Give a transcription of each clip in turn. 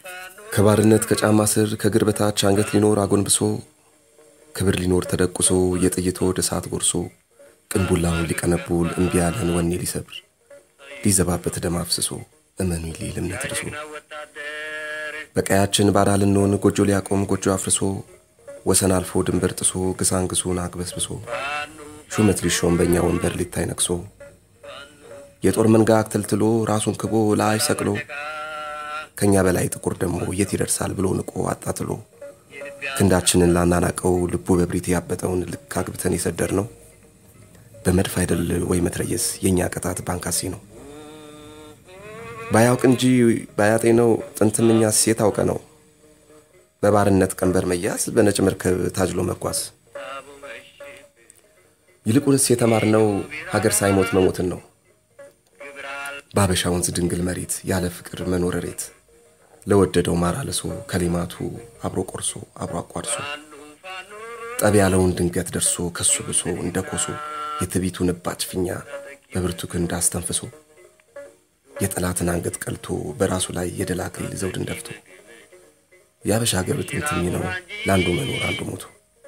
ከባርነት ከጫማ ስር ከእግር በታች አንገት ሊኖር አጎንብሶ ክብር ሊኖር ተደቁሶ የጥይት ወደ እሳት ጎርሶ ቅንቡላውን ሊቀነቡል እምቢ ያለን ወኔ ሊሰብር ሊዘባበት ደም አፍስሶ እመኑ ሊል እምነት ድሶ በቀያችን ባዳ ልንሆን ጎጆ ሊያቆም ጎጆ አፍርሶ ወሰን አልፎ ድንበር ጥሶ ግሳንግሱን አግበስብሶ ሹመት ሊሾም በእኛ ወንበር ሊታይ ነቅሶ የጦር መንጋ አክተልትሎ ራሱን ክቦ ላይ ሰቅሎ ከእኛ በላይ ጥቁር ደግሞ የት ይደርሳል ብሎ ንቆ አጣጥሎ ክንዳችንን ላናናቀው ልቡ በብሪት ያበጠውን ልክ አግብተን የሰደር ነው በመድፍ አይደል ወይ መትረየስ የእኛ ቅጣት ባንካሲ ነው ባያውቅ እንጂ ባያጤ ነው ጥንትም እኛ ሴት አውቀ ነው በባርነት ቀንበር መያዝ በነጭ መርከብ ታጅሎ መጓዝ ይልቁንስ የተማርነው ሀገር ሳይሞት መሞትን ነው በአበሻ ወንዝ ድንግል መሬት ያለ ፍቅር መኖር ሬት ለወደደው ማር አልሶ ከሌማቱ አብሮ ቆርሶ አብሮ አቋርሶ ጠብ ያለውን ድንገት ደርሶ ከሱ ብሶ እንደ ኮሶ የትቢቱን እባጭ ፊኛ በብርቱ ክንድ አስተንፍሶ የጠላትን አንገት ቀልቶ በራሱ ላይ የድል አክሊል ዘውድን ደፍቶ የአበሻ ሀገር ጥንትኝ ነው ለአንዱ መኖር አንዱ ሞቶ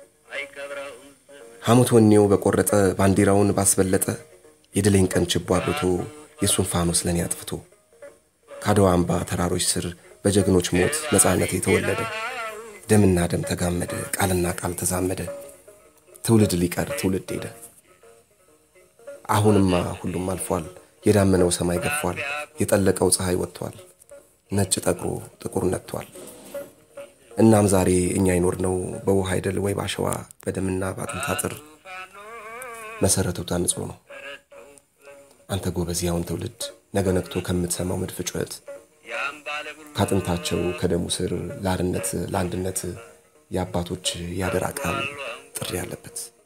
ሐሞት ወኔው በቆረጠ ባንዲራውን ባስበለጠ የድሌን ቀን ችቦ አብርቶ የእሱን ፋኖስ ለእኔ አጥፍቶ ከአድዋ አምባ ተራሮች ስር በጀግኖች ሞት ነፃነት የተወለደ ደምና ደም ተጋመደ ቃልና ቃል ተዛመደ ትውልድ ሊቀር ትውልድ ሄደ አሁንማ ሁሉም አልፏል የዳመነው ሰማይ ገፏል የጠለቀው ፀሐይ ወጥቷል ነጭ ጠቁሮ ጥቁር ነጥቷል እናም ዛሬ እኛ ይኖርነው በውሃ አይደል ወይ ባሸዋ በደምና በአጥንት አጥር መሰረቱ ታንጾ ነው አንተ ጎበዝ ያውን ትውልድ ነገ ነግቶ ከምትሰማው መድፍ ጩኸት ካጥንታቸው ከደሙ ስር ለአርነት ለአንድነት የአባቶች ያደራ ቃል ጥሪ ያለበት